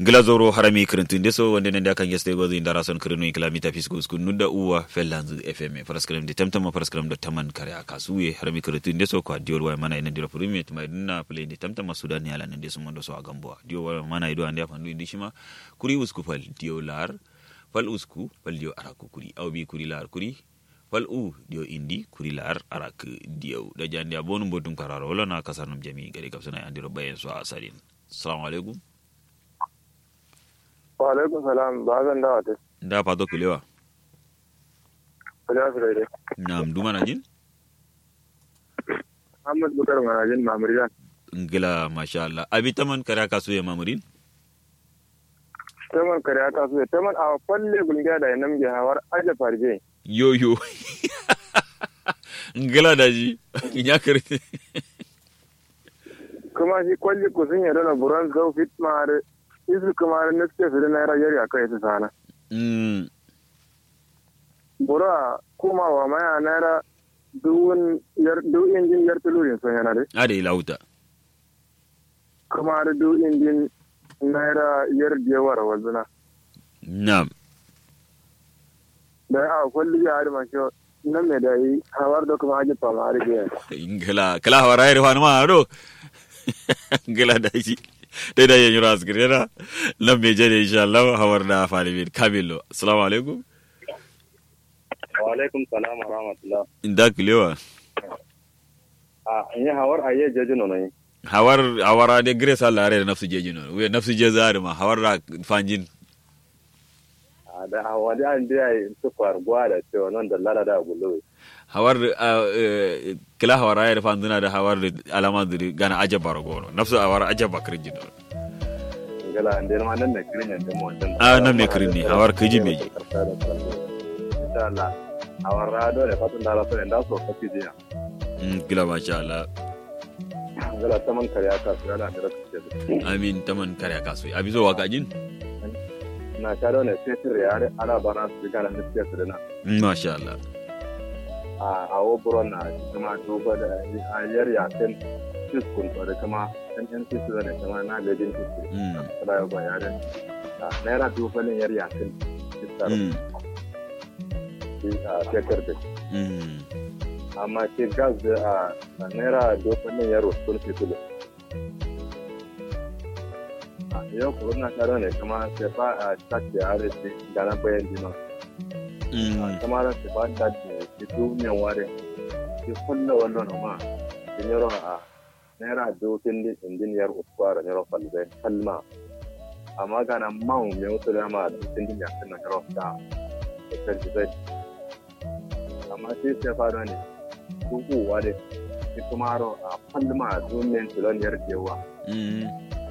glazoro harami kirintun deso wonde nande akan yeste gozo indara son kirinu kilamita fisku sku nudda uwa fellanzu fm paraskram de tamtama paraskram do taman kare akasuye harami kirintun deso ko diol wa mana ina dira premier tuma dinna play de tamtama sudan yala nande so mondo so agambo diol wa mana ido ande afandu indi shima kuri usku fal diolar fal usku fal dio araku kuri aw bi kuri lar kuri fal u dio indi kuri lar arak dio da jandi abonu bodum kararo wala na kasarnum jami gari kapsana andiro bayen so asarin assalamu alaikum wa alaikum salam ba zan dawa ta da fato kulewa kulewa su daidai nam duma na jin Ahmad Bukar Manajin Mamuriyan ngila masha Allah abi taman kare ka suye mamurin taman kare aka su taman a falle gulgiya da yanam ge hawar aje farje yo yo ngila da ji nya kare kuma shi kwalli ku sun yadda na buran zau fit mare isu kuma na suke su da naira yari a kai su sana mm bura kuma wa maya naira duwun yar du injin yar tulurin sun yana dai ade lauta kuma da du injin naira yar diyawar wazuna nam da a kwalli ya hari mashi nan mai da yi hawar da kuma aje fama har biyan ngila kala hawara ire wan ma do ngila da ji dai da yanyu ras girena nam me jere insha Allah hawar da fali bin kamilo assalamu alaikum wa alaikum salam wa rahmatullah inda kulewa a in yi hawar a yi jeji nono yi hawar hawara de grace Allah re nafsu jeji no we nafsu je zari ma hawar da fanjin a da hawa da an da yi su gwa da cewa nan da lada da gulu hawar eh, kila hawar ayar fanzuna da hawar alama duri gana aja baragono nafsu hawar aja bakar jino gala an da ma nan da kirin yanzu mu wancan Ah, nan ne kirin ne, hawar kaji mai ji. insha Allah hawar rado da fatan da rasu da so kafi jiya Mm, kila masha Allah gala ta man kare aka su gala da rasu ce amin taman kare kasu abi zo waka jin na ta da ne sai sirri yare ana bana su gana da suke su da na Mm, masha Allah a a woburon na kuma duba da a yar yakin fiskun da kuma ɗan yan fiskun da kuma na gajin fiskun Mm, kala yau ba yare naira dubalin yar yakin fiskar mm, a shekar da mm, amma ke gas da a naira dubalin yar wasu fitulu a yau kuma na tare ne kuma sai fa a tashi a arziki da na bayan jima mm, kuma da sai fa ta ce duniyan ware ke kulla wannan ma sun yaro a naira dokin di injiniyar uskwara yaro falzai kalma amma ga nan man mai wasu dama dokin di yakin na yaro da da zai amma sai sai fara ne kukuwa da shi kuma haro a falma duniyan tiloniyar jewa mm,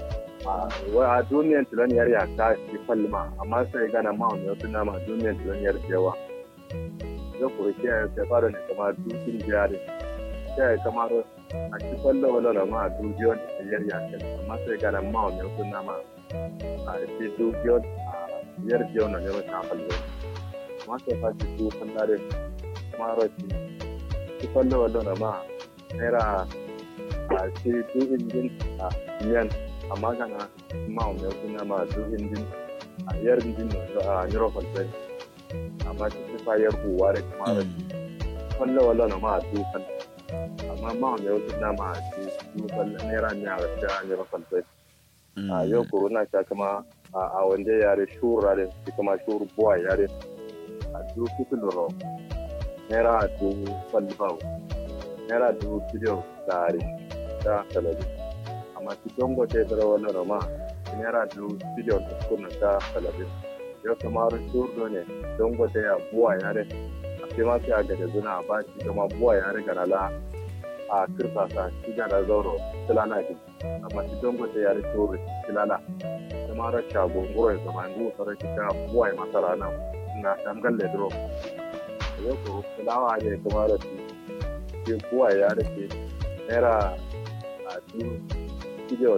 a duniyan tiloniyar ya ta shi falma amma sai gana man mai wasu dama duniyan tiloniyar jewa zai kuri kiyaye sai fara ne kamar dukin jari kiyaye kamar a ci kwallo wala na ma dubiyon da yar yakin amma sai gana ma mai wasu nama a ci dubiyon a yar jiyon na yaro ta fallo amma sai fa ci su fallare kuma rashi ci kwallo wala na ma naira a ci du injin a yan amma gana ma mai wasu nama du injin a yar injin a yaro fallo amma ci fa yar uwa da kuma rashi mm, kwallo wala na ma dukan amma ma mai wasu dama a ce dukan naira ne a wasu an yi rafal sai a yau kuro na sha kama a wanda yare shura da shi kama shuru buwa yare a du fitin ro naira du falbau naira du biliyon tare da talabi amma shi dongo ta yi tsara wala na ma naira du biliyon ta kuna ta talabi yau kama shuru ne dongo ta yi buwa yare sai ma sai a gada zuna ba shi kuma buwa ya riga na la a kirfasa shi ga da zauro tilana ji amma shi don gwata ya rike wuri tilana kuma ra shago ngoro ya zama ngu tsara shi ta buwa ya masa rana na dangal da dro yau ko tilawa ne kuma ra shi shi buwa ya rike naira a du kijo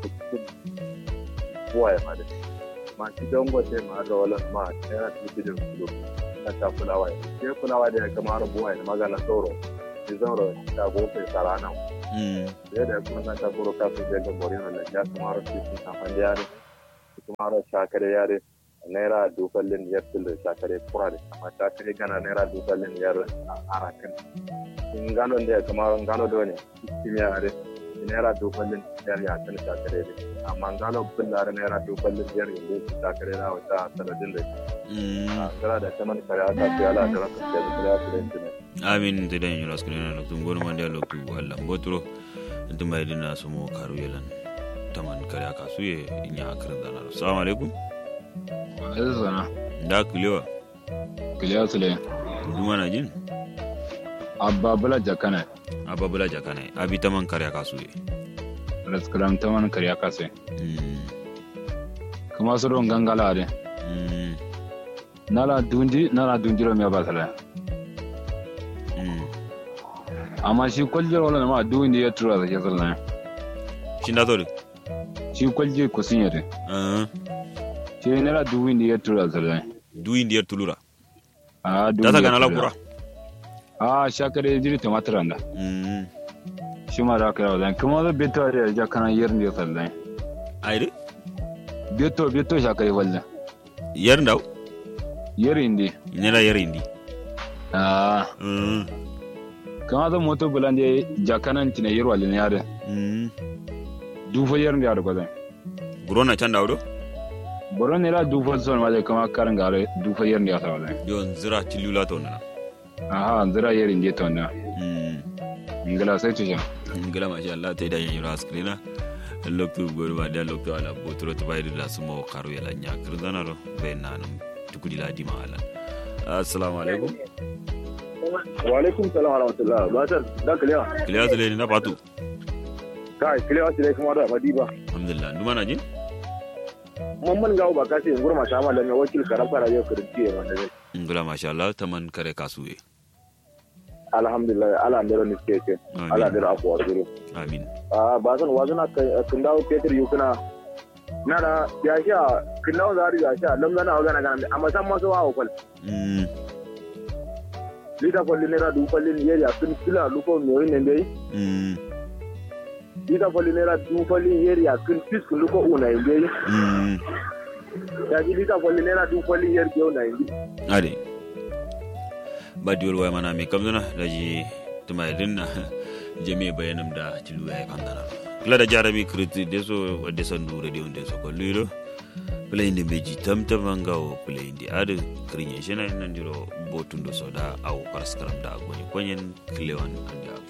buwa ya mada ma shi don gwata ya ma da wala ma naira du kijo kilo na ta fulawa ke fulawa da ya kama rabuwa ya magana sauro ki zauro ta gofe sarana mm, da ya kuma na ta buru ka su je ga morino da ya kama rasu sun san fan da yare kuma ro shakare yare naira dufallin yar tilda shakare kura da amma shakare gana naira dufallin yar arakan in gano da kuma gano da ne kimiyya yare naira dufallin yar ya kan shakare ne amma gano billar naira dufallin yar yanzu shakare na wata sanadin da gara da ta man kare aka ce ala da ranka da kare aka da amin da dan yura skrin na loktu gonu man da loktu Allah botro dum mai dina sumo karu yelan taman kare aka suye inya akran dana assalamu alaikum Aziz sana. da kulewa Kiliya Sule. duma na jin Abba Bula Jakana. abba bula jakana abi taman kare aka suye Raskaram ta wani karya kase. Mm, Kuma su don gangala de. mm, Nala dundi, nala dundi ro miya basala. mm. Amma shi kwaljiyar wala ma dundi ya tura da ke zalla. shin da tori Shi kwalji kusin yare. Ah, Shi nala dundi ya tura zalla. du indiyar tulura Ah, dundi. da ta ya gana la tura. kura Ah, shakare jiri tumatir anda. Mm, Shi ma da kira wadan. Kuma da beto da jakana yerin da zalla. ayre Beto beto shakare walla. yar ndaw Yerin di. nela yar indi Ah, Mm, kama da moto bulande jakanan tina yerwa lin yare. mm. Dufa yerin da yare kwadan. burona can dawdo boron nera dufa son wale kama karin gare dufa yer ndi asa wale yon zira tilula to nana aha zira yer ndi to na Mm. ngala sai tusha ngila masha Allah ta idan yura screena loktu goru ba da loktu ala botro to bayri da sumo karu yala nya kirdana ro be nanum tukudi la dima ala assalamu alaikum wa alaikum salam wa rahmatullah ba ta da kiliya kiliya zule ni na patu kai kiliya sai kuma da madiba alhamdulillah nduma na jin mamman gawo ba kasi in gurma ta mallan wakil karafa radio kirinci ya wanda zai ngila masha Allah taman kare kasuwe alhamdulillah ala ndero ni keke Amin. ala ndero akwa zuru amin a ba zan wazana kun dawo peter yukuna na da ya sha kun dawo zari ya sha lam gana gana gana amma san maso wa kwal Mm, lita kwalli naira du kwalli ni yeri kun kila lufo mi yoyin ne dai mm, lita kwalli naira du kwalli yeri kun fis kun lufo una in dai mm. ya ji lita kwalli naira du kwalli yeri ke una in dai ade badiwol way mana mi kamdana daji tuma dinna jami bayanam da tilu ya kandana kila da jarami kriti deso wadde sandu radio deso ko lilo playinde beji tamtamanga o playinde ade kriñe shena nandiro botundo soda aw paraskaram da goni konyen klewan andi